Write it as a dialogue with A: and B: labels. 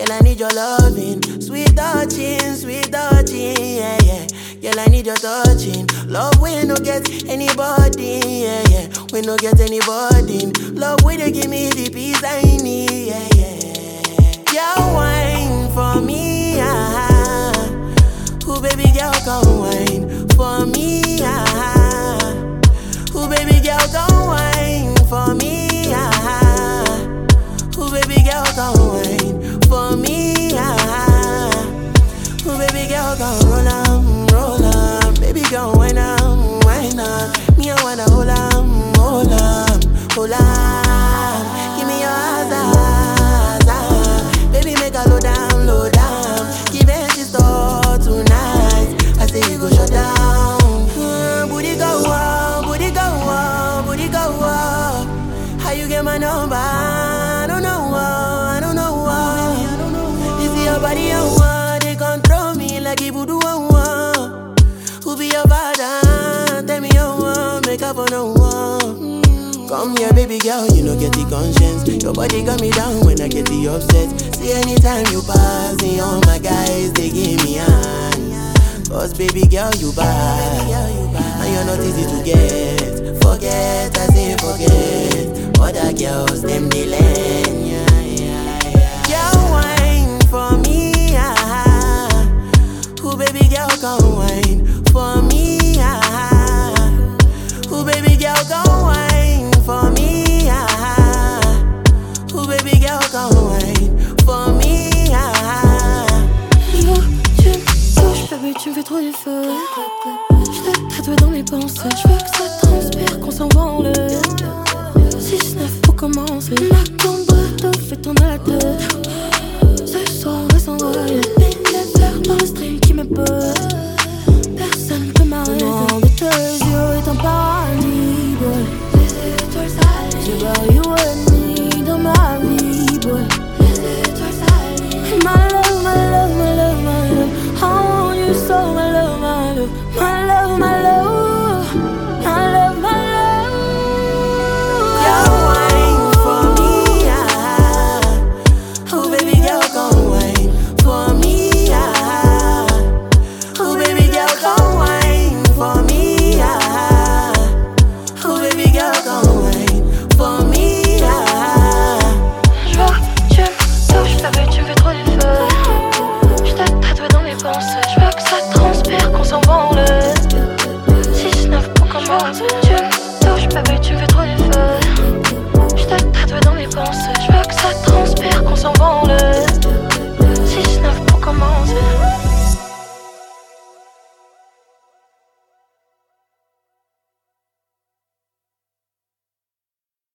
A: Girl, I need your loving. Sweet touching, sweet touching, yeah, yeah. Girl, I need your touching. Love we no get anybody, yeah, yeah. We no get anybody. Love we they give me the peace I need, yeah, yeah. Girl, wine for me, ah. Who baby girl come wine for me, ah. Who baby girl come wine for me, ah. Who baby girl come wine for me, ah. Who baby girl come roll on, roll on. Baby girl wine on, wine on. Me I wanna hold on, hold on, hold on. Give me your eyes, eyes, eyes. Baby make a low down, low down. Give it she start tonight. I say you go shut down. Mm, booty go up, booty go up, booty go up. How you get my number? I don't know, I don't know. This is your body, I want. They control me like it voodoo, I want. Who be your father? Tell me you want. Make up for no one. Come here, baby girl, you know get the conscience. Your body got me down when I get the upset. See anytime you pass me, all my guys they give me hand. Cause baby girl you bad, and you're not easy to get. Forget, I say forget. Other girls them they learn, yeah, yeah, yeah. Girl wine for me, ah. Who baby girl come wine for me, ah. Who baby girl come wine for me, ah. Who baby girl come wine for me, ah.
B: Yo, tu me touches, baby, tu me fais trop du feu. Je t'ai tatoué dans mes pensées. Je veux que ça transpire, qu'on s'envole. 6-9 pour commencer. Ma combo te fait tourner la tête.